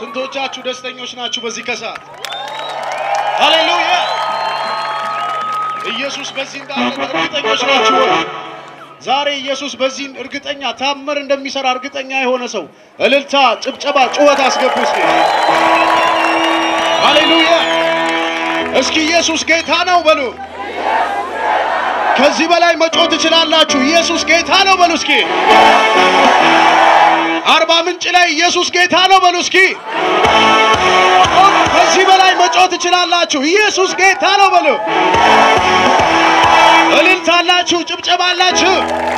ስንቶቻችሁ ደስተኞች ናችሁ በዚህ ከሰዓት? ሃሌሉያ! ኢየሱስ በዚህ እንዳለ እርግጠኞች ናችሁ ወይ? ዛሬ ኢየሱስ በዚህ እርግጠኛ ታምር እንደሚሰራ እርግጠኛ የሆነ ሰው እልልታ፣ ጭብጨባ፣ ጩኸት አስገቡ እስኪ። ሃሌሉያ! እስኪ ኢየሱስ ጌታ ነው በሉ። ከዚህ በላይ መጮህ ትችላላችሁ። ኢየሱስ ጌታ ነው በሉ እስኪ። አርባ ምንጭ ላይ ኢየሱስ ጌታ ነው በሉ እስኪ። ከዚህ በላይ መጮህ ትችላላችሁ። ኢየሱስ ጌታ ነው በሉ። እልልታላችሁ፣ ጭብጨባላችሁ።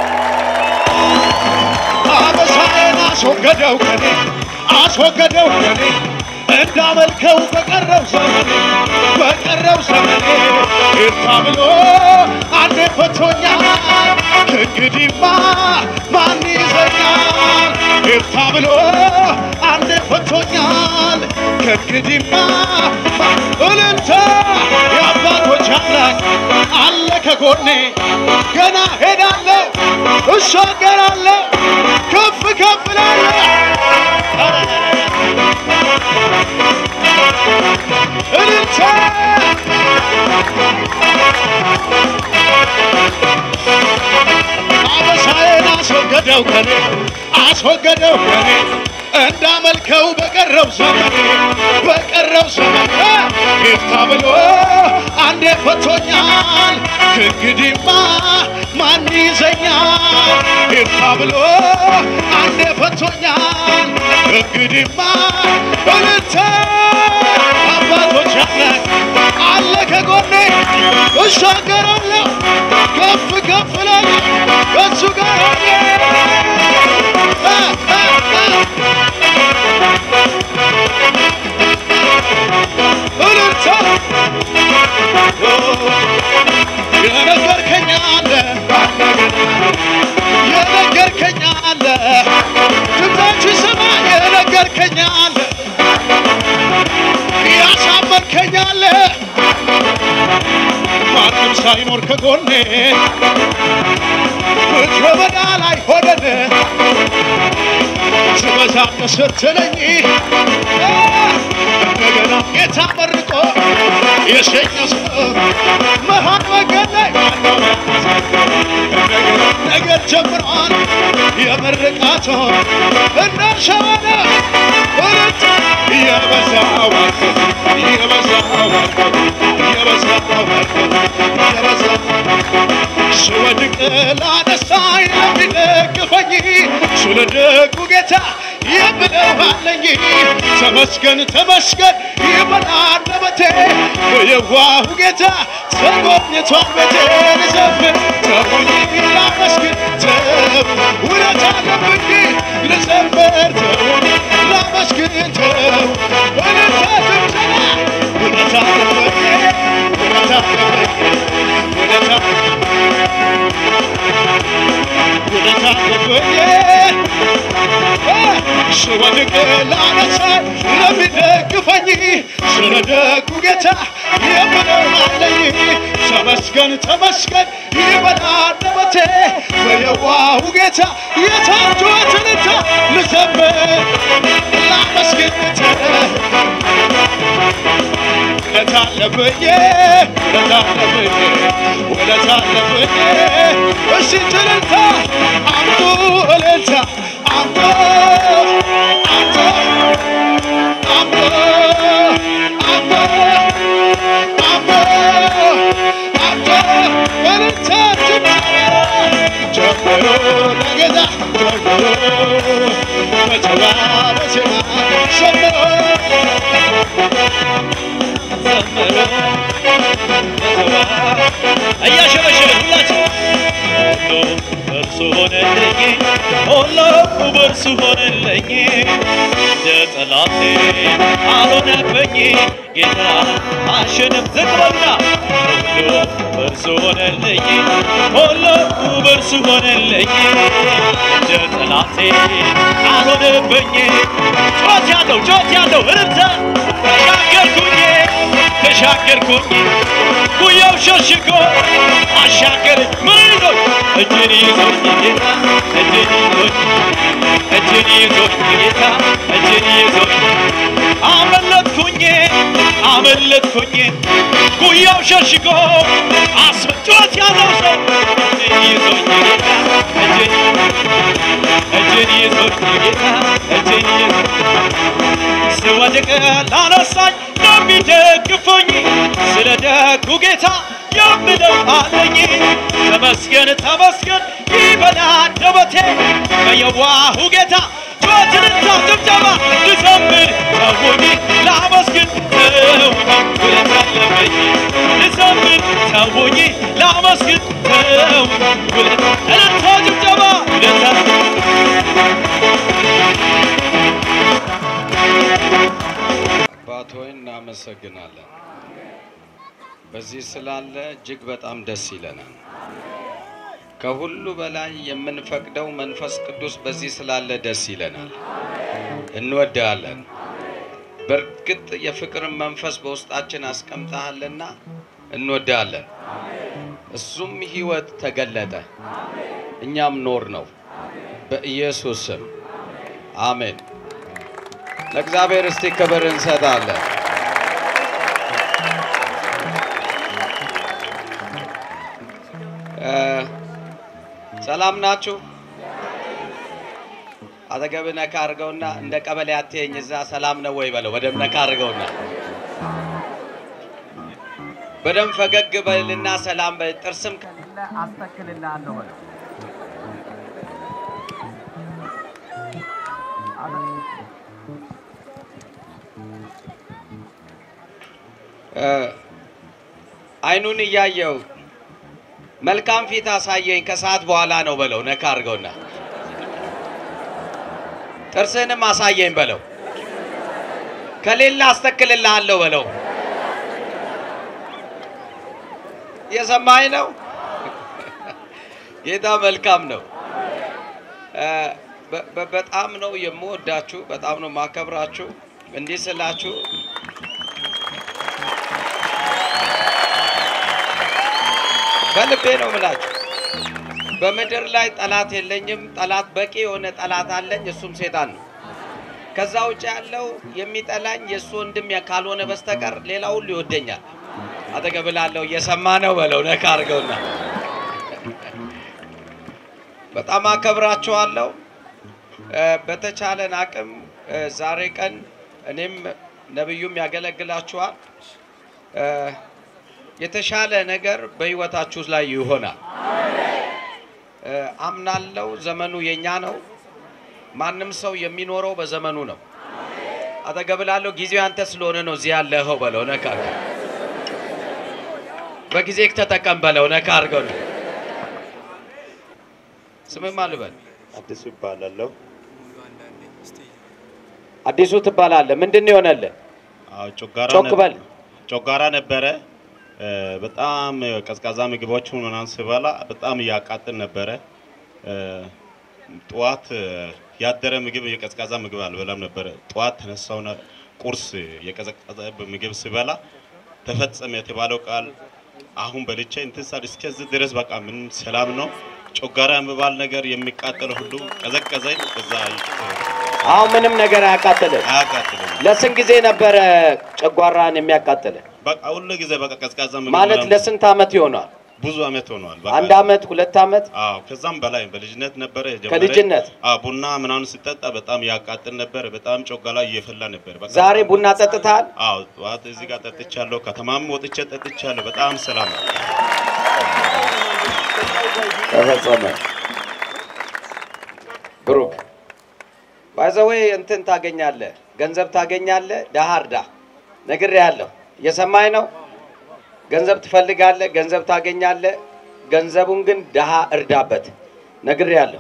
አበሳዬን አስወገደው ከኔ አስወገደው ከኔ እንዳመልከው በቀረው ዘመኔ በቀረው ዘመኔ ይርታ ብሎ አንዴ ፈቶኛል ከእንግዲህማ ማን ይዘኛል? ይርታ ብሎ አንዴ ፈቶኛል ከእንግዲህማ ማን እልልታ የአባቶች አምላክ አለ ከጎኔ ገና ሄዳለሁ እሻገራለሁ ከፍ ከፍ እላለሁ እልልታ አበሳዬን አስወገደው ከኔ አስወገደው ከኔ እንዳመልከው በቀረው ዘመኔ በቀረው ዘመኔ ይፍታ ብሎ አንዴ ፈቶኛል ከእንግዲህማ ማን ይዘኛል? ይፍታ ብሎ አንዴ ፈቶኛል ከእንግዲህማ እልልታ አባቶች አምላክ አለ ከጎኔ እሻገራለሁ ከፍ ከፍ እላለሁ ከእሱ ጋር ሆኜ አ አ አ እልልታ የነገርከኝ አለ የነገርከኝ አለ ድምፃችሁ ይሰማ የነገርከኝ አለ ያሳመርከኝ አለ ማንም ሳይኖር ከጎኔ ምድረ በዳ ላይ ሆነን ትበዛለህ ስትለኝ እንደገና ጌታ መርቆ የሸኘ ሰው መሀል መንገድ ላይ ማነው እንደገና ነገር ጀምሯል የምርቃቶ እንዳሸወነ ሁለት የበዛ ዋርከት የበዛ ዋርከት የበዛ ዋርከት የበዛ ስወድቅ ላነሳኝ ለሚደግፈኝ ስለ ደጉ ጌታ የምለው አለኝ ተመስገን ተመስገን ይበል አንደበቴ በየዋሁ ጌታ ተጎብኝቷል ቤቴን ልዘምር ተውኝ ላመስግን ተው ውለት አለብኝ ልዘምር ተውኝ ላመስግን ተው ውለታ ጭብጨባ ውለት አለብኝ ውለት አለብኝ ውለታ ውለት አለብኝ ስወድቅ ላነሳኝ ለሚደግፈኝ ስለ ደጉ ጌታ የምለው አለኝ ተመስገን ተመስገን ይበል አንደበቴ በየዋሁ ጌታ የታጆትንታ ልዘምር ላመስግን ውለት አለብኝ ውለት አለብኝ ውለት አለብኝ እሺ ትልልታ አምጡ እልልታ አምጡ አምጡ አምጡ አምጡ አምጡ አምጡ እልልታ ጀምሮ ለጌታ ጀምሮ በጨዋ በዜማ ዘምሮ እያሸበሸብን ሁላችን ሁሉ በእርሱ ሆነልኝ ሁሉ በእርሱ ሆነልኝ የጠላቴ አልሆነብኝ ጌታ አሸነፍ ዝቅበልና ሁሉ በእርሱ ሆነልኝ ሁሉ በእርሱ ሆነልኝ የጠላቴ አልሆነብኝ ጮት ያለው ጮት ያለው እርምተ ተሻገርኩኝ ተሻገርኩኝ ጉያው ሸሽጎ አሻገር ምን ይዞኝ እጅን ይዞኝ ጌታ እጅን ይዞኝ እጅን ይዞኝ ጌታ እጅን ይዞኝ አመለጥኩኝ ጉያው ሸሽጎ አስመጫት ያለው ሰው እጄን ይዞኝ ጌታ እጄን እጄን ይዞኝ ጌታ እጄን ይዞኝ ስወድቅ ላነሳኝ ለሚደግፈኝ ስለ ደጉ ጌታ የምለው አለኝ ተመስገን ተመስገን ይበላ አንደበቴ በየዋሁ ጌታ ጩኸትንና ጭብጨባ ልዘምር ተውኝ ላመስግን ተውኝ ውለታ አለብኝ ልዘምር ተውኝ ላመስግን ተውኝ ውለታ እልልታ ጭብጨባ ውለታ አባት ሆይ እናመሰግናለን። በዚህ ስላለ እጅግ በጣም ደስ ይለናል። ከሁሉ በላይ የምንፈቅደው መንፈስ ቅዱስ በዚህ ስላለ ደስ ይለናል። እንወድሃለን። በእርግጥ የፍቅርን መንፈስ በውስጣችን አስቀምጠሃልና እንወድሃለን። እሱም ሕይወት ተገለጠ፣ እኛም ኖር ነው። በኢየሱስ ስም አሜን። ለእግዚአብሔር እስቲ ክብር እንሰጣለን። እ ሰላም ናችሁ? አጠገብ ነካ አድርገውና እንደ ቀበሌ አትየኝ እዛ ሰላም ነው ወይ በለው። በደምብ ነካ አድርገውና በደምብ ፈገግ በልና ሰላም በል። ጥርስም ከሌለ አስተክልልሃለሁ በለው። እ አይኑን እያየው መልካም ፊት አሳየኝ ከሰዓት በኋላ ነው በለው። ነካ አድርገውና ጥርስህንም አሳየኝ በለው። ከሌለ አስተክልልሃለሁ በለው። የሰማኝ ነው። ጌታ መልካም ነው። እ በ- በ- በጣም ነው የምወዳችሁ፣ በጣም ነው ማከብራችሁ። እንዲህ ስላችሁ በልቤ ነው ምላችሁ። በምድር ላይ ጠላት የለኝም። ጠላት በቂ የሆነ ጠላት አለኝ፣ እሱም ሴጣን ነው። ከዛ ውጭ ያለው የሚጠላኝ የእሱ ወንድም ካልሆነ በስተቀር ሌላ ሁሉ ይወደኛል። አጠገብ ላለው እየሰማ ነው በለው። ነካ አድርገውና በጣም አከብራችኋለሁ። እ፣ በተቻለን አቅም እ፣ ዛሬ ቀን እኔም ነብዩም ያገለግላችኋል። እ፣ የተሻለ ነገር በህይወታችሁ ላይ ይሆናል። እ፣ አምናለው። ዘመኑ የኛ ነው። ማንም ሰው የሚኖረው በዘመኑ ነው። አጠገብ ላለው ጊዜው ያንተ ስለሆነ ነው እዚህ ያለኸው በለው። ነካ አድርገው። በጊዜ ተጠቀም በለው። ነካ አድርገው ነው። ስምም አልበል። አዲሱ ይባላለሁ። አዲሱ ትባላለህ። ምንድን ነው የሆነልህ? አዎ ጮጋራ ጮክ ነበር- በል። ጮጋራ ነበረ። እ፣ በጣም ቀዝቃዛ ምግቦችን ምናምን ስበላ በጣም እያቃጥል ነበረ። እ፣ ጠዋት እ፣ ያደረ ምግብ የቀዝቃዛ ምግብ አልበላም ነበረ። ጠዋት ተነሳውና ቁርስ የቀዘቀዘ ምግብ ስበላ ተፈጸመ የተባለው ቃል አሁን በልቼ እንትን ሳል እስከዚህ ድረስ በቃ ምን ሰላም ነው። ጮጋራ የሚባል ነገር የሚቃጠለው ሁሉ ቀዘቀዘኝ። እዛ አሁን ምንም ነገር አያቃጥልህ። አያቃጥልም። ለስንት ጊዜ ነበረ ጨጓራን የሚያቃጥልህ? በቃ ሁሉ ጊዜ በቃ ቀዝቃዛ ምግብ ማለት ምናምን ለስንት አመት ይሆናል? ብዙ አመት ሆኗል። በቃ አንድ አመት፣ ሁለት አመት? አዎ ከዛም በላይ በልጅነት ነበረ የጀመረ። ከልጅነት? አዎ ቡና ምናምን ሲጠጣ በጣም ያቃጥል ነበር። በጣም ጮጋላ እየፈላ ነበር። በቃ ዛሬ ቡና ጠጥተሃል? አዎ ጠዋት እዚህ ጋር ጠጥቻለሁ። ከተማም ወጥቼ ጠጥቻለሁ። በጣም ሰላም ነው። ተፈጸመ። ብሩክ ባይዘወይ እንትን ታገኛለህ፣ ገንዘብ ታገኛለህ። ደሃ እርዳ። ነግሬሃለሁ። እየሰማኝ ነው። ገንዘብ ትፈልጋለህ፣ ገንዘብ ታገኛለህ። ገንዘቡን ግን ደሃ እርዳበት። ነግሬሃለሁ።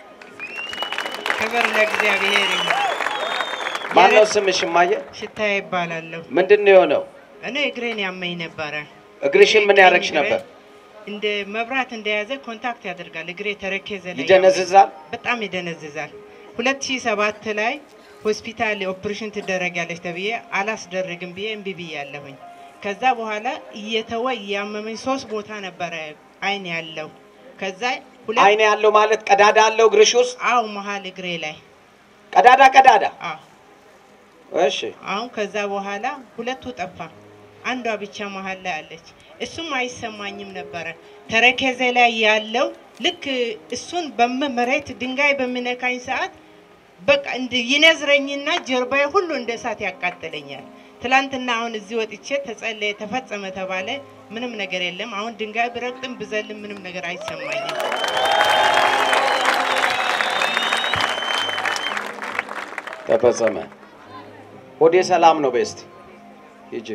ክብር ለእግዚአብሔር ይሁን። ማነው ስምሽ? እማዬ ሽታ ይባላለሁ። ምንድን ነው የሆነው? እኔ እግሬን ያመኝ ነበረ። እግርሽን ምን ቀኝ ያደረግሽ እግሬ ነበር? እንደ መብራት እንደያዘ ኮንታክት ያደርጋል። እግሬ ተረከዘ ላይ ይደነዝዛል? ያመኝ። በጣም ይደነዝዛል። 2007 ላይ ሆስፒታል ኦፕሬሽን ትደረጋለች ተብዬ አላስደርግም ብዬ እምቢ ብያለሁኝ። ከዛ በኋላ እየተወ እያመመኝ ሶስት ቦታ ነበረ አይን ያለው። ከዛ ሁለት አይን ያለው ማለት ቀዳዳ አለው እግርሽ ውስጥ? አው መሀል እግሬ ላይ ቀዳዳ ቀዳዳ አዎ እሺ አሁን ከዛ በኋላ ሁለቱ ጠፋ፣ አንዷ ብቻ መሀል ላይ አለች። እሱም አይሰማኝም ነበረ። ተረከዜ ላይ ያለው ልክ እሱን በመሬት ድንጋይ በሚነካኝ ሰዓት በቃ እንድ ይነዝረኝና ጀርባዬ ሁሉ እንደ እሳት ያቃጥለኛል። ትላንትና አሁን እዚህ ወጥቼ ተጸለየ፣ ተፈጸመ ተባለ። ምንም ነገር የለም። አሁን ድንጋይ ብረግጥም ብዘልም ምንም ነገር አይሰማኝም። ተፈጸመ። ሆዴ ሰላም ነው። ቤስት ሂጂ።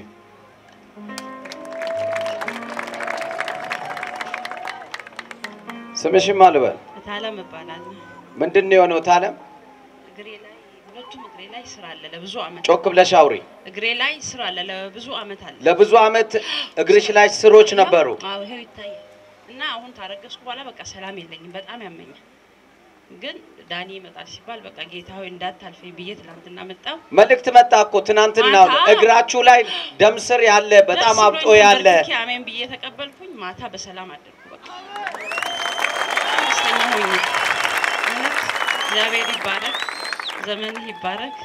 ስምሽም አልበል እታለም እባላለሁ። ምንድን ነው የሆነው? ታለም እግሬ ላይ ሁለቱም እግሬ ላይ ስራ አለ ለብዙ አመት። ጮክ ብለሽ አውሪ። እግሬ ላይ ስራ አለ ለብዙ አመት አለ። ለብዙ አመት እግርሽ ላይ ስሮች ነበሩ። አዎ ይሄው ይታያል። እና አሁን ታረገዝኩ በኋላ በቃ ሰላም የለኝም፣ በጣም ያመኛል። ግን ዳኒ ይመጣል ሲባል በቃ ጌታ ሆይ እንዳታልፈኝ ብዬ ትናንትና መጣሁ። መልእክት መጣ እኮ ትናንትና ማታ? እግራችሁ ላይ ደም ስር ያለ በጣም ደስ አብጦ ብሎኝ ያለ ተንበርክኬ አሜን ብዬ ተቀበልኩኝ። ማታ በሰላም አደርኩ። በቃ በጣም ደስተኛ ሆኜ እውነት እግዚአብሔር ይባረክ፣ ዘመንህ ይባረክ።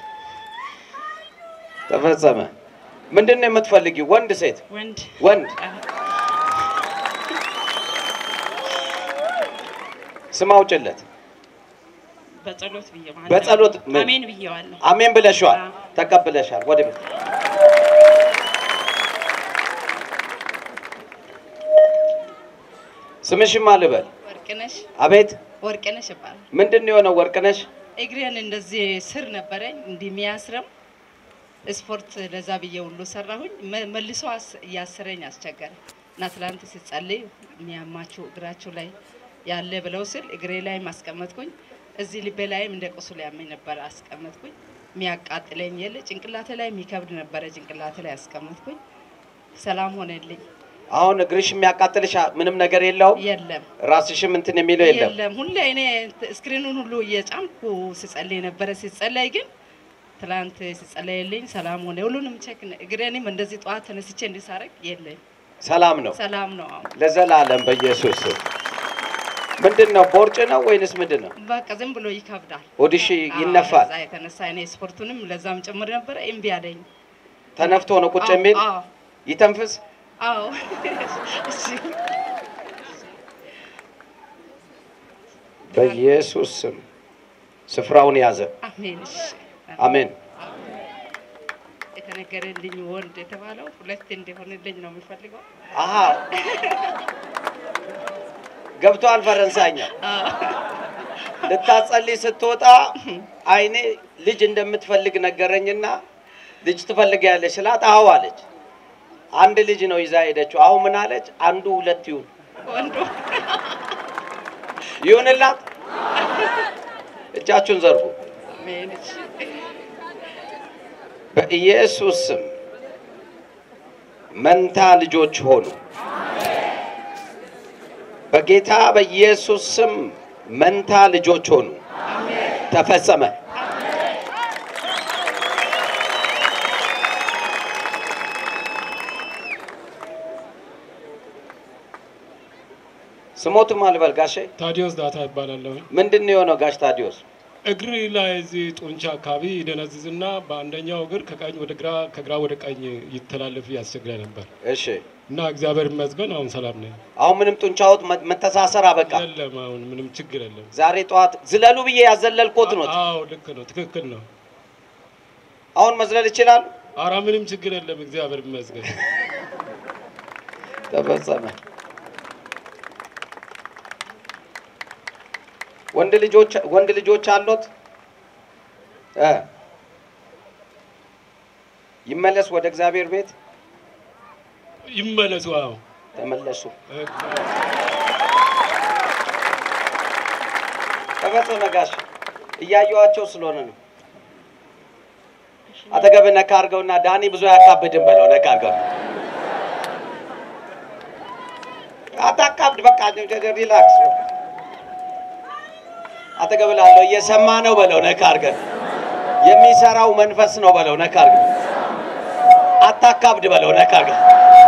ተፈጸመ። ምንድን ነው የምትፈልጊው? ወንድ ሴት? ወንድ ወንድ ስም አውጭለት። በጸሎት ብዬ ማለት በጸሎት ምን? አሜን ብዬዋለሁ። አሜን ብለሽዋል፣ አዎ። ተቀብለሻል። ወደ ቤት ስምሽም አልበል። ወርቅነሽ አቤት ወርቅነሽ ይባላል። ምንድን ነው የሆነው? ወርቅነሽ እግሬን እንደዚህ ስር ነበረኝ እንዲህ የሚያስረም ስፖርት ለዛ ብዬ ሁሉ ሰራሁኝ። መ- መልሶ አስ- እያስረኝ አስቸገረ እና ትላንት ሲጸልይ የሚያማችሁ እግራችሁ ላይ ያለ ብለው ስል እግሬ ላይ ማስቀመጥኩኝ። እዚህ ልቤ ላይም እንደ ቁስሉ ያመኝ ነበረ አስቀመጥኩኝ። የሚያቃጥለኝ የለ ጭንቅላቴ ላይ የሚከብድ ነበረ ጭንቅላቴ ላይ አስቀመጥኩኝ። ሰላም ሆነልኝ። አሁን እግርሽ የሚያቃጥልሽ ምንም ነገር የለውም። የለም ራስሽም እንትን የሚለው የለም። የለም ሁሌ እኔ ስክሪኑን ሁሉ እየጫንኩ ስጸልይ ነበረ። ሲጸለይ ግን ትላንት ሲጸለይልኝ ሰላም ሆነ። ሁሉንም ቼክ እግሬንም እንደዚህ ጠዋት ተነስቼ እንዲሳረግ የለም ሰላም ነው ሰላም ነው። አሁን ለዘላለም በኢየሱስ ስም። ምንድን ነው ቦርጭ ነው ወይንስ ምንድን ነው? በቃ ዝም ብሎ ይከብዳል። ሆድሽ አዎ፣ ይነፋል። ለዛ የተነሳ እኔ ስፖርቱንም ለዛም ጭምር ነበረ እምቢ አለኝ። ተነፍቶ ነው ቁጭ አዎ፣ የሚል አዎ፣ ይተንፍስ። አዎ። እሺ በኢየሱስ ስም ስፍራውን ያዘ። አሜን። እሺ አሜን። የተነገረልኝ ወንድ የተባለው ሁለት እንዲሆንልኝ ነው የሚፈልገው። አሀ ገብቷል። ፈረንሳይኛ ልታጸልይ ስትወጣ አይኔ ልጅ እንደምትፈልግ ነገረኝና ልጅ ትፈልጊያለሽ ስላት አዎ አለች። አንድ ልጅ ነው ይዛ ሄደችው። አሁን ምን አለች? አንዱ ሁለት ይሁን ወንዱ ይሁንላት። እጃችሁን ዘርጉ። አሜን። እሺ በኢየሱስ ስም መንታ ልጆች ሆኑ። በጌታ በኢየሱስ ስም መንታ ልጆች ሆኑ። ተፈጸመ። ስሞትም አልበል ጋሼ። ታዲዮስ ዳታ ይባላለሁ። ምንድን ነው የሆነው ጋሽ ታዲዮስ? እግር ላይ እዚህ ጡንቻ አካባቢ ይደነዝዝና በአንደኛው እግር ከቀኝ ወደ ግራ ከግራ ወደ ቀኝ ይተላለፍ ያስቸግራል ነበር እሺ፣ እና እግዚአብሔር ይመስገን አሁን ሰላም ነኝ። አሁን ምንም ጡንቻዎት መ- መተሳሰር አበቃ። የለም አሁን ምንም ችግር የለም። ዛሬ ጠዋት ዝለሉ ብዬ ያዘለልኮት ነው። አዎ ልክ ነው፣ ትክክል ነው። አሁን መዝለል ይችላል። አራ ምንም ችግር የለም። እግዚአብሔር ይመስገን። ተፈጸመ። ወንድ ልጆች ወንድ ልጆች አሉት እ ይመለስ ወደ እግዚአብሔር ቤት ይመለሱ። አዎ ተመለሱ። እ- ተፈጸመ። ጋሽ እያየኋቸው ስለሆነ ነው። አጠገብ ነካ አድርገውና ዳኒ ብዙ አያካብድም በለው። ነካ አድርገው አታካብድ፣ በቃ ሪላክስ። አጠገብ ላለው እየሰማ ነው በለው። ነካ አድርገን የሚሰራው መንፈስ ነው በለው። ነካ አድርገን አታካብድ በለው። ነካ አድርገን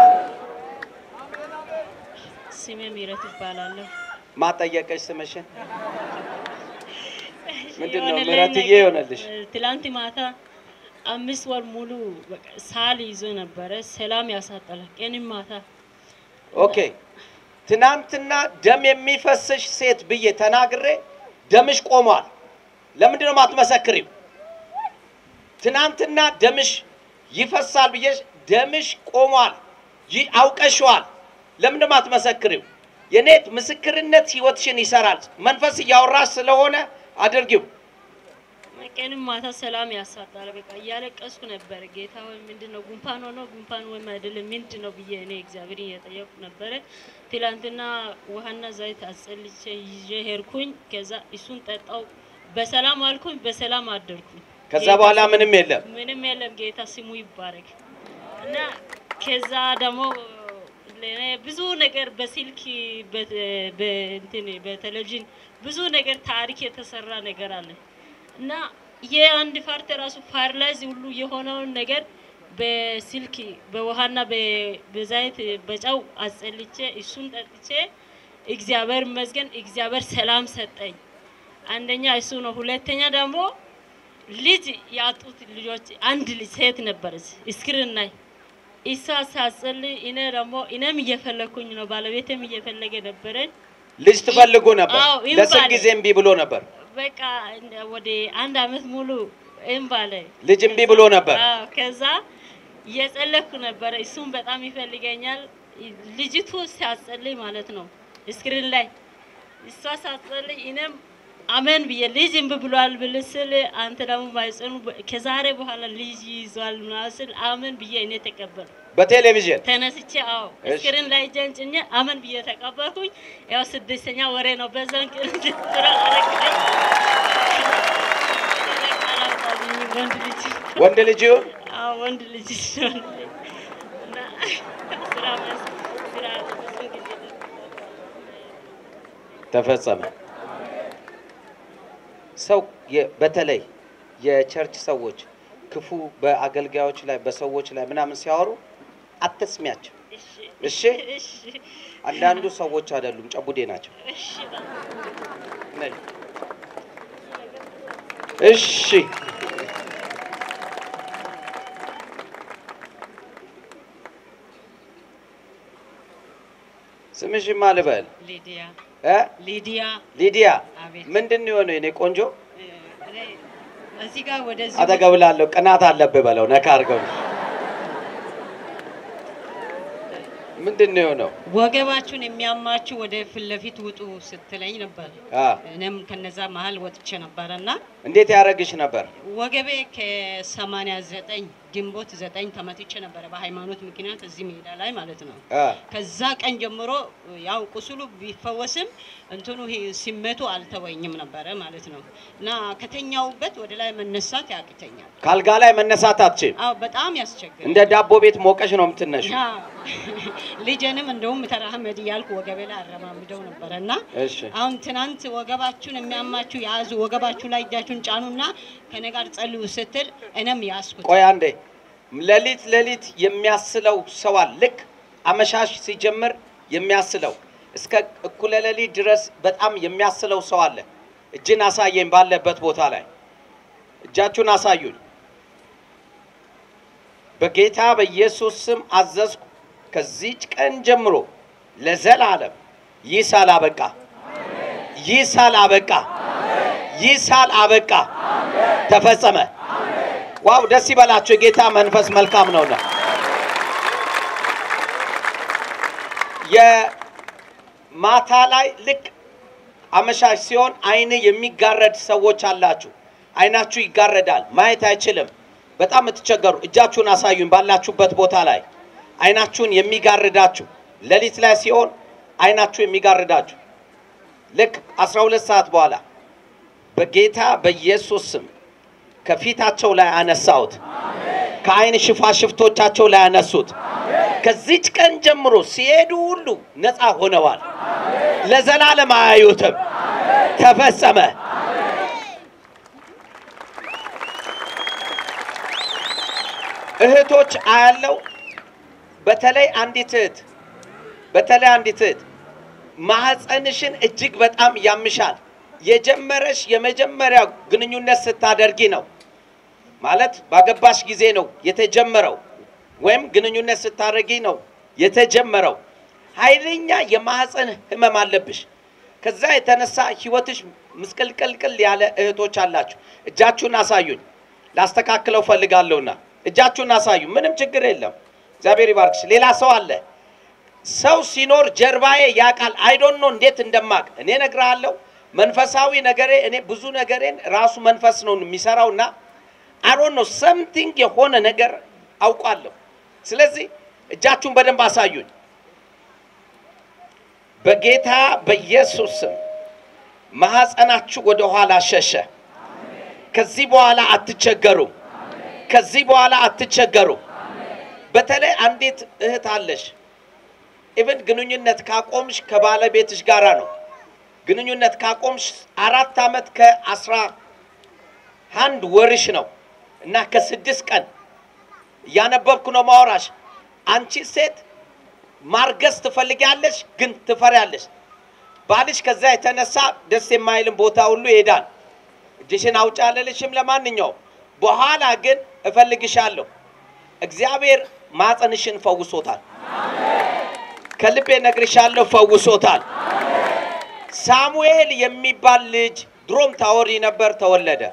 ስሜ ምህረት ይባላለሁ። ማጠየቀሽ ስምሽን ምንድን ነው? የሆነልኝ ምህረትዬ ነገር- ይሆነልሽ። ትላንት ማታ አምስት ወር ሙሉ በቃ ሳል ይዞ ነበረ። ሰላም ያሳጠላል ቀንም ማታ። ኦኬ ትናንትና ደም የሚፈስሽ ሴት ብዬ ተናግሬ ደምሽ ቆሟል። ለምንድን ነው የማትመሰክሪው? ትናንትና ደምሽ ይፈሳል ብዬሽ ደምሽ ቆሟል። ይህ አውቀሽዋል። ለምንድን ነው የማትመሰክሪው? የኔት ምስክርነት ህይወትሽን ይሰራል። መንፈስ እያወራሽ ስለሆነ አድርጊው። ቀንም ማታ ሰላም ያሳጣል። በቃ እያለቀስኩ ነበረ። ጌታ ወይ ምንድን ነው ጉንፋን ሆኖ ጉንፋን ወይም አይደለም ምንድን ነው ብዬ እኔ እግዚአብሔር እየጠየቁ ነበረ። ትላንትና ውሃና ዘይት አስጸልቼ ይዤ ሄድኩኝ። ከዛ እሱን ጠጣው። በሰላም አልኩኝ፣ በሰላም አደርኩኝ። ከዛ ጌታ በኋላ ስሙ- ምንም የለም። ምንም የለም። ጌታ ስሙ ይባረክ እና ከዛ ደግሞ ለእኔ ብዙ ነገር በስልክ በ- በእንትን በቴሌቪዥን ብዙ ነገር ታሪክ የተሰራ ነገር አለ እና የአንድ ፓርቲ ራሱ ፓርላይዝ ሁሉ የሆነውን ነገር በስልክ በውሃና በ- በዛይት በጨው አጸልቼ እሱን ጠጥቼ እግዚአብሔር ይመስገን እግዚአብሔር ሰላም ሰጠኝ። አንደኛ እሱ ነው። ሁለተኛ ደግሞ ልጅ ያጡት ልጆች አንድ ልጅ ሴት ነበረች እስክርን ላይ እሷ ሳጸልይ እኔ ደግሞ እኔም እየፈለግኩኝ ነው ባለቤቴም እየፈለገ ነበረን። ልጅ ትፈልጉ ነበር። አዎ፣ ይም ለስንት ባለ- ጊዜ እምቢ ብሎ ነበር? በቃ እንደ- ወደ አንድ አመት ሙሉ እምባለ ልጅ እምቢ ብሎ ነበር። አዎ፣ ከዛ እየጸለኩ ነበረ። እሱም በጣም ይፈልገኛል። ልጅቱ ሲያጸልይ ማለት ነው ስክሪን ላይ እሷ ሳጸልይ እኔም አመን ብዬ ልጅ እምቢ ብሏል ብል ስል አንተ ደግሞ ማይጸኑ ከዛሬ በኋላ ልጅ ይዟል ምናምን ስል አመን ብዬ እኔ ተቀበል በቴሌቪዥን ተነስቼ አዎ እሺ። ስክሪን ላይ እጄን ጭኜ አመን ብዬ ተቀበልኩኝ። ያው ስድስተኛ ወሬ ነው። በዛን ቀን ስራ አረግጠኝ ወንድ ልጅ ወንድ ልጅ ይሁን አዎ ወንድ ልጅ ሲሆን እና ስራ መስ ስራ ብዙ ጊዜ ተፈጸመ። ሰው የ- በተለይ የቸርች ሰዎች ክፉ በአገልጋዮች ላይ በሰዎች ላይ ምናምን ሲያወሩ አትስሚያቸው። እሺ እሺ፣ እሺ አንዳንዱ ሰዎች አይደሉም፣ ጨቡዴ ናቸው። እሺ ነይ። እሺ፣ ስምሽማ ልበል ሊዲያ እ? ሊዲያ ሊዲያ አቤት ምንድን ነው የሆነው? የኔ ቆንጆ እ፣ እኔ እዚህ ጋር ወደዚህ አጠገብ ላለው ቅናት አለብህ በለው። ነካ አድርገው። ምንድን ነው የሆነው? ወገባችሁን የሚያማችሁ ወደ ፊት ለፊት ውጡ ስትለኝ ነበር። አ እኔም ከነዛ መሀል ወጥቼ ነበረና እንዴት ያደረግሽ ነበር? ወገቤ ከሰማንያ ዘጠኝ ግንቦት ዘጠኝ ተመትቼ ነበረ በሃይማኖት ምክንያት እዚህ ሜዳ ላይ ማለት ነው። አ ከዛ ቀን ጀምሮ ያው ቁስሉ ቢፈወስም እንትኑ ይሄ ስሜቱ አልተወኝም ነበረ ማለት ነው እና ከተኛውበት ወደ ላይ መነሳት ያቅተኛል። ካልጋ ላይ መነሳት አትችም። አዎ በጣም ያስቸግራል። እንደ ዳቦ ቤት ሞቀሽ ነው የምትነሺ። ያ ልጄንም እንደውም ተራመድ እያልኩ ወገቤ ላይ አረማምደው ነበረ እና እሺ አሁን ትናንት ወገባችሁን የሚያማችሁ ያዙ፣ ወገባችሁ ላይ እጃችሁን ጫኑና ከኔ ጋር ጸልዩ ስትል እኔም ያዝኩት። ቆይ አንዴ። ሌሊት ሌሊት የሚያስለው ሰው አለ። ልክ አመሻሽ ሲጀምር የሚያስለው እስከ እኩለ ሌሊት ድረስ በጣም የሚያስለው ሰው አለ። እጅን አሳየኝ ባለበት ቦታ ላይ እጃችሁን አሳዩኝ። በጌታ በኢየሱስ ስም አዘዝኩ። ከዚች ቀን ጀምሮ ለዘላለም ይህ ሳል አበቃ። ይህ ሳል አበቃ። ይህ ሳል አበቃ። ተፈጸመ። ዋው! ደስ ይበላችሁ። የጌታ መንፈስ መልካም ነውና የማታ ላይ ልክ አመሻሽ ሲሆን አይን የሚጋረድ ሰዎች አላችሁ። አይናችሁ ይጋረዳል፣ ማየት አይችልም። በጣም የምትቸገሩ እጃችሁን አሳዩኝ። ባላችሁበት ቦታ ላይ አይናችሁን የሚጋርዳችሁ ሌሊት ላይ ሲሆን አይናችሁ የሚጋርዳችሁ ልክ 12 ሰዓት በኋላ በጌታ በኢየሱስ ስም ከፊታቸው ላይ አነሳሁት። ከአይን ሽፋሽፍቶቻቸው ላይ አነሱት። ከዚች ቀን ጀምሮ ሲሄዱ ሁሉ ነፃ ሆነዋል። ለዘላለም አያዩትም። ተፈጸመ። እህቶች አያለው። በተለይ አንዲት እህት በተለይ አንዲት እህት ማህፀንሽን እጅግ በጣም ያምሻል። የጀመረሽ የመጀመሪያ ግንኙነት ስታደርጊ ነው። ማለት ባገባሽ ጊዜ ነው የተጀመረው፣ ወይም ግንኙነት ስታደርጊ ነው የተጀመረው። ኃይለኛ የማህፀን ህመም አለብሽ። ከዛ የተነሳ ህይወትሽ ምስቅልቅልቅል ያለ እህቶች አላችሁ። እጃችሁን አሳዩኝ፣ ላስተካክለው ፈልጋለሁና እጃችሁን አሳዩ። ምንም ችግር የለም። እግዚአብሔር ይባርክሽ። ሌላ ሰው አለ። ሰው ሲኖር ጀርባዬ ያውቃል። አይዶን ነው እንዴት እንደማቅ እኔ እነግርሃለሁ። መንፈሳዊ ነገሬ እኔ ብዙ ነገሬን ራሱ መንፈስ ነው የሚሰራውና አሮን ነው ሰምቲንግ የሆነ ነገር አውቃለሁ። ስለዚህ እጃችሁን በደንብ አሳዩኝ። በጌታ በኢየሱስ ስም ማህፀናችሁ ወደ ኋላ ሸሸ። ከዚህ በኋላ አትቸገሩም። ከዚህ በኋላ አትቸገሩም። በተለይ አንዲት እህት አለሽ። ኢቭን ግንኙነት ካቆምሽ ከባለቤትሽ ጋራ ነው። ግንኙነት ካቆምሽ አራት ዓመት ከአስራ አንድ ወርሽ ነው እና ከስድስት ቀን እያነበብኩ ነው ማወራሽ። አንቺ ሴት ማርገዝ ትፈልጊያለሽ፣ ግን ትፈሪያለሽ። ባልሽ ከዛ የተነሳ ደስ የማይልም ቦታ ሁሉ ይሄዳል። እጅሽን አውጪ አልልሽም ለማንኛውም። በኋላ ግን እፈልግሻለሁ። እግዚአብሔር ማፀንሽን ፈውሶታል። ከልቤ ነግርሻለሁ፣ ፈውሶታል። ሳሙኤል የሚባል ልጅ ድሮም ታወሪ ነበር፣ ተወለደ።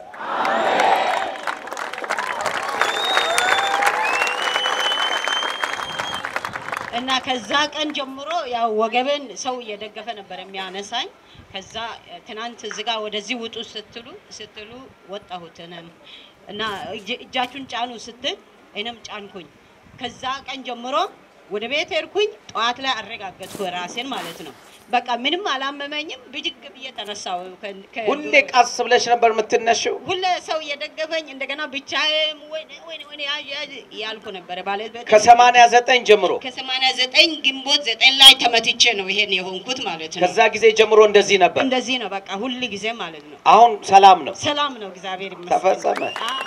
እና ከዛ ቀን ጀምሮ ያው ወገበን ሰው እየደገፈ ነበር የሚያነሳኝ። ከዛ ትናንት ዝጋ ወደዚህ ውጡ ስትሉ ስትሉ ወጣሁት እኔም እና እጅ- እጃችሁን ጫኑ ስትል እኔም ጫንኩኝ። ከዛ ቀን ጀምሮ ወደ ቤት ሄድኩኝ። ጠዋት ላይ አረጋገጥኩ ራሴን ማለት ነው። በቃ ምንም አላመመኝም። ብድግ ብዬ ተነሳሁ። ከ- ከ- ሁሌ ቀስ ብለሽ ነበር የምትነሽው። ሁሌ ሰው እየደገፈኝ እንደገና ብቻዬም ወይኔ ወይኔ ወይኔ ያዥ ያዥ እያልኩ ነበረ ባለቤቴ ከሰማንያ ዘጠኝ ጀምሮ ከሰማንያ ዘጠኝ ግንቦት ዘጠኝ ላይ ተመትቼ ነው ይሄን የሆንኩት ማለት ነው። ከዛ ጊዜ ጀምሮ እንደዚህ ነበር። እንደዚህ ነው በቃ ሁል ጊዜ ማለት ነው። አሁን ሰላም ነው፣ ሰላም ነው፣ እግዚአብሔር ይመስገን። ተፈጸመ። አዎ፣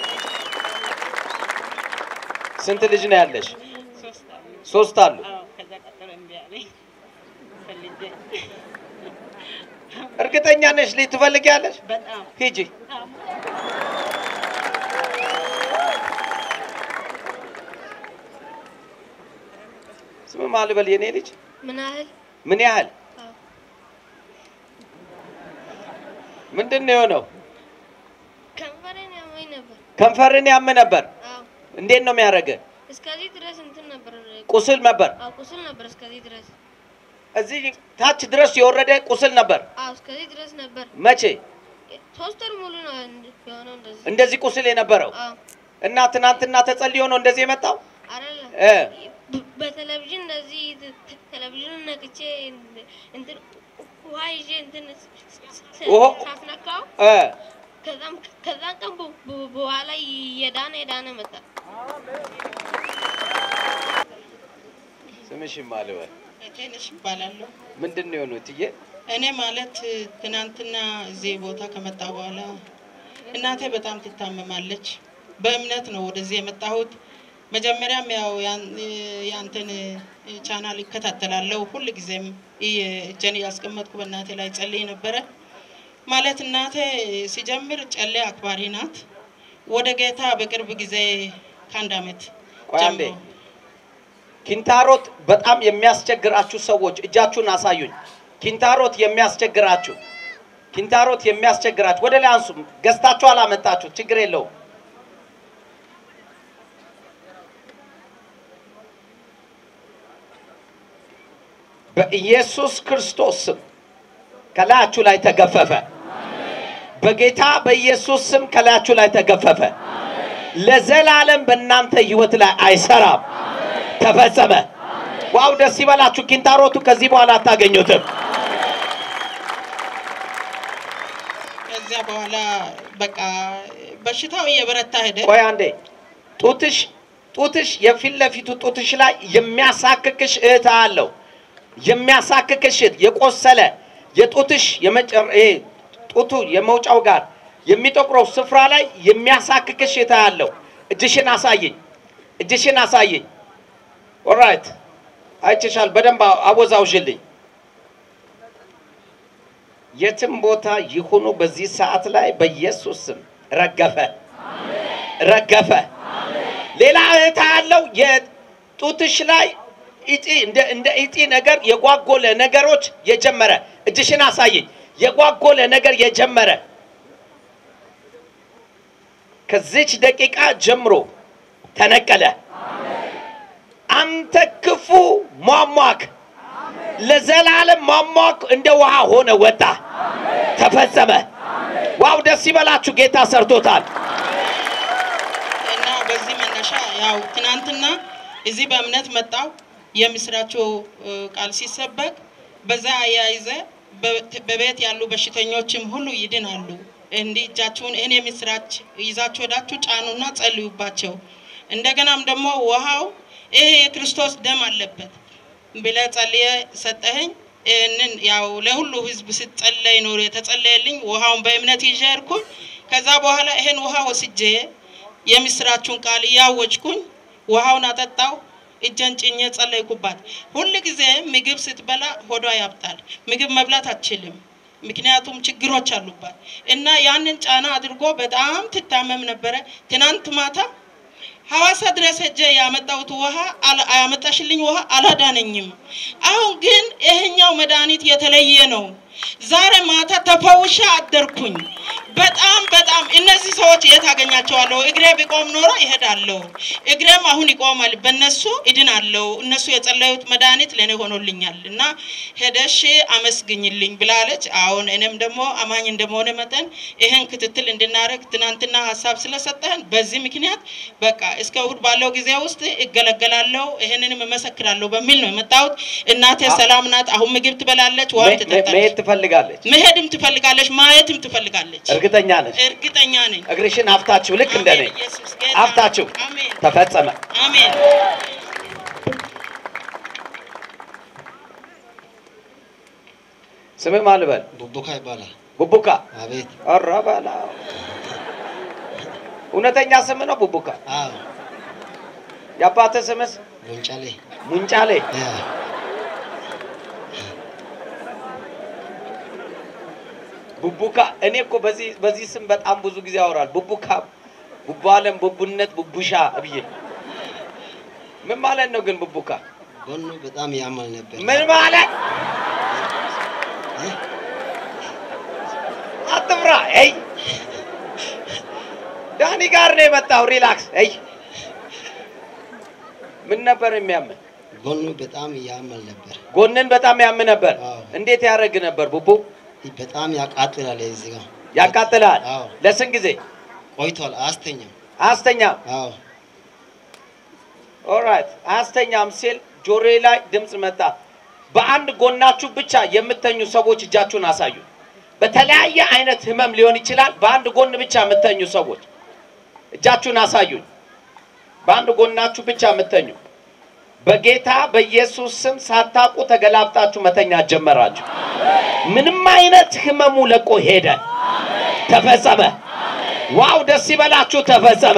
ስንት ልጅ ነው ያለሽ? ሶስት አሉ። ሶስት አሉ። አዎ፣ ከዛ ቀጥሎ እምቢ አለኝ ፈልጌ እርግጠኛ ነሽ ልጅ ትፈልጊያለሽ? በጣም ሂጂ። አዎ። ስም ማን ልበል? የኔ ልጅ ምን ያህል ምን ያህል አዎ። ምንድን ነው የሆነው? ከንፈሬን ያመኝ ነበር። ከንፈርን ያም ነበር። አዎ እንዴት ነው የሚያደርገ? እስከዚህ ድረስ እንትን ነበር። ቁስል ነበር። አዎ ቁስል ነበር እስከዚህ ድረስ። እዚህ ታች ድረስ የወረደ ቁስል ነበር። አዎ እስከዚህ ድረስ ነበር። መቼ ሶስት ወር ሙሉ ነው እንድ- የሆነው እንደዚህ። እንደዚህ ቁስል የነበረው አዎ እና ትናንትና ተጸልዮ ነው እንደዚህ የመጣው? አይደለም እ በ- በቴሌቪዥን እንደዚህ ተ- ተ- ቴሌቪዥኑን ነክቼ እንድ- እንትን ውሃ ይዤ እንትን ስ- ስ- ስ- ውሃ- ሳስነካው እ ከዛም ከዛን ቀን በ- በ- በኋላ የዳነ የዳነ መጣ። ስምሽን ማን ልበል? ቴነሽ ይባላለሁ። ምንድን ነው የሆነው እትዬ? እኔ ማለት ትናንትና እዚህ ቦታ ከመጣ በኋላ እናቴ በጣም ትታመማለች። በእምነት ነው ወደዚህ የመጣሁት። መጀመሪያም ያው ያን- ያንተን ቻናል ይከታተላለሁ። ሁል ጊዜም እጄን እያስቀመጥኩ በእናቴ ላይ ጸልይ ነበረ። ማለት እናቴ ሲጀምር ጨሌ አክባሪ ናት። ወደ ጌታ በቅርብ ጊዜ ከአንድ ዓመት ቆይ አንዴ። ጀምሮ ኪንታሮት በጣም የሚያስቸግራችሁ ሰዎች እጃችሁን አሳዩኝ። ኪንታሮት የሚያስቸግራችሁ ኪንታሮት የሚያስቸግራችሁ ወደ ላይ አንሱ። ገዝታችሁ አላመጣችሁ ችግር የለውም። በኢየሱስ ክርስቶስ ስም ከላያችሁ ላይ ተገፈፈ። በጌታ በኢየሱስ ስም ከላያችሁ ላይ ተገፈፈ። ለዘላለም በእናንተ ህይወት ላይ አይሰራም። ተፈጸመ። ዋው ደስ ይበላችሁ። ኪንታሮቱ ከዚህ በኋላ አታገኙትም። ከዚያ በኋላ በቃ በሽታው እየበረታ ሄደ። ቆይ አንዴ ጡትሽ ጡትሽ የፊት ለፊቱ ጡትሽ ላይ የሚያሳክክሽ እህት አለው። የሚያሳክክሽ እህት የቆሰለ የጡትሽ የመጨረ ይሄ ጡቱ የመውጫው ጋር የሚጠቁረው ስፍራ ላይ የሚያሳክክሽ እህት አለው። እጅሽን አሳየኝ፣ እጅሽን አሳየኝ። ኦራይት አይችሻል። በደንብ አወዛውዥልኝ። የትም ቦታ ይሁኑ በዚህ ሰዓት ላይ በኢየሱስ ስም ረገፈ። ረገፈ። ሌላ እህታ ያለው የጡትሽ ላይ ኢጢ እንደ እንደ ኢጢ ነገር የጓጎለ ነገሮች የጀመረ እጅሽን አሳየኝ። የጓጎለ ነገር የጀመረ ከዚች ደቂቃ ጀምሮ ተነቀለ። አንተ ክፉ ሟሟክ ለዘላለም ሟሟክ እንደ ውሃ ሆነ ወጣ፣ ተፈጸመ። ዋው ደስ ይበላችሁ፣ ጌታ ሰርቶታል። እና በዚህ መነሻ ያው ትናንትና እዚህ በእምነት መጣው የምስራቸው እ፣ ቃል ሲሰበክ በዛ አያይዘ በ- በቤት ያሉ በሽተኞችም ሁሉ ይድናሉ። እንዲህ እጃችሁን ይህን የምስራች ይዛችሁ ሄዳችሁ ጫኑና ጸልዩባቸው። እንደገናም ደግሞ ውሃው ይሄ የክርስቶስ ደም አለበት ብለ ጸልየ ሰጠኸኝ። ይህንን ያው ለሁሉ ህዝብ ስትጸለይ ኖሮ የተጸለየልኝ ውሃውን በእምነት ይዤ ሄድኩኝ። ከዛ በኋላ ይሄን ውሃ ወስጄ የምስራቹን ቃል እያወጅኩኝ ውሃውን አጠጣው። እጀን ጭኜ ጸለይኩባት። ሁል ጊዜ ምግብ ስትበላ ሆዷ ያብጣል። ምግብ መብላት አትችልም። ምክንያቱም ችግሮች አሉባት እና ያንን ጫና አድርጎ በጣም ትታመም ነበረ። ትናንት ማታ ሐዋሳ ድረስ ሄጄ ያመጣሁት ውሃ አላ- ያመጣሽልኝ ውሃ አላዳነኝም። አሁን ግን ይሄኛው መድኃኒት የተለየ ነው። ዛሬ ማታ ተፈውሻ አደርኩኝ። በጣም በጣም እነዚህ ሰዎች የት አገኛቸዋለሁ? እግሬ ቢቆም ኖሮ ይሄዳለሁ። እግሬም አሁን ይቆማል። በእነሱ እድናለሁ። እነሱ የጸለዩት መድኃኒት ለእኔ ሆኖልኛል እና ሄደሽ አመስግኝልኝ ብላለች። አሁን እኔም ደግሞ አማኝ እንደመሆነ መጠን ይህን ክትትል እንድናደርግ ትናንትና ሀሳብ ስለሰጠህን በዚህ ምክንያት በቃ እስከ እሁድ ባለው ጊዜ ውስጥ እገለገላለሁ፣ ይህንንም እመሰክራለሁ በሚል ነው የመጣሁት። እናቴ ሰላም ናት። አሁን ምግብ ትበላለች፣ ውሃም መሄድ ትጠጣለች፣ ትፈልጋለች። መሄድም ትፈልጋለች፣ ማየትም ትፈልጋለች። እርግጠኛ ነች። እርግጠኛ ነኝ። እግርሽን አፍታችሁ ልክ እንደ እኔ ኢየሱስ ጌታ አፍታችሁ አሜን ተፈጸመ። አሜን። ስምህ ማን ልበል? ቡቡካ ይባላል። ቡቡካ። አቤት። ኧረ በላው። እውነተኛ ስም ነው ቡቡካ? አዎ። የአባትህ ስምስ? ሙንጫሌ። ሙንጫሌ። ቡቡካ። እኔ እኮ በዚህ በዚህ ስም በጣም ብዙ ጊዜ ያወራል። ቡቡካ፣ ቡቡ አለም፣ ቡቡነት፣ ቡቡሻ ብዬ ምን ማለት ነው ግን ቡቡካ? ጎኑ በጣም ያማል ነበር። ምን ማለት አትፍራ። ይ ዳኒ ጋር ነው የመጣው። ሪላክስ። ይ ምን ነበር የሚያምን? ጎኑ በጣም ያማል ነበር። ጎንን በጣም ያም ነበር። እንዴት ያደርግ ነበር? ቡቡ በጣም ያቃጥላል። እዚህ ጋር ያቃጥላል። አዎ። ለስንት ጊዜ ቆይቷል። አስተኛም። አያስተኛም? አዎ። ኦራይት። አያስተኛም ሲል ጆሮዬ ላይ ድምፅ መጣ። በአንድ ጎናችሁ ብቻ የምተኙ ሰዎች እጃችሁን አሳዩ። በተለያየ አይነት ህመም ሊሆን ይችላል። በአንድ ጎን ብቻ የምተኙ ሰዎች እጃችሁን አሳዩኝ። በአንድ ጎናችሁ ብቻ የምተኙ በጌታ በኢየሱስ ስም ሳታውቁ ተገላብጣችሁ መተኛት ጀመራችሁ። ምንም አይነት ህመሙ ለቆ ሄደ፣ ተፈጸመ። ዋው ደስ ይበላችሁ፣ ተፈጸመ።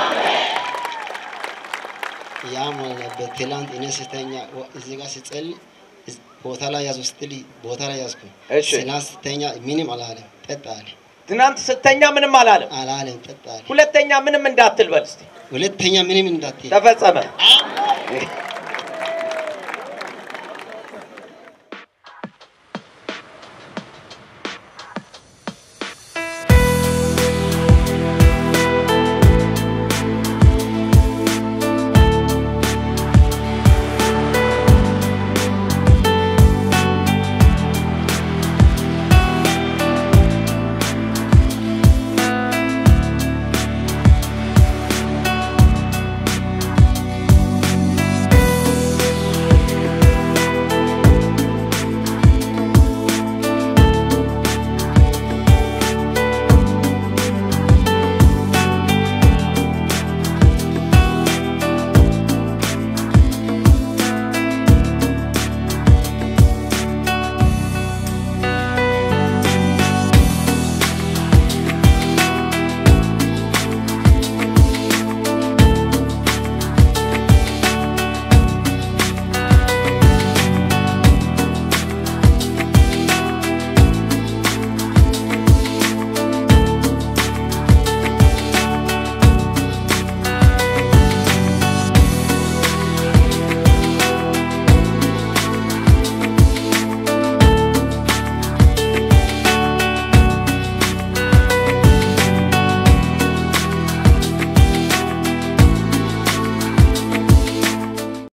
ያማል ነበር። ትላንት እኔ ስተኛ ወ- እዚህ ጋር ስጸልይ እዝ- ቦታ ላይ ያዙ ስትል ቦታ ላይ ያዝኩ። እሺ። ትላንት ስተኛ ምንም አላለም። ጠጣ አለ። ትናንት ስተኛ ምንም አላለም። አላለም። ጠጣ አለ። ሁለተኛ ምንም እንዳትል በል እስቲ። ሁለተኛ ምንም እንዳትል ተፈጸመ።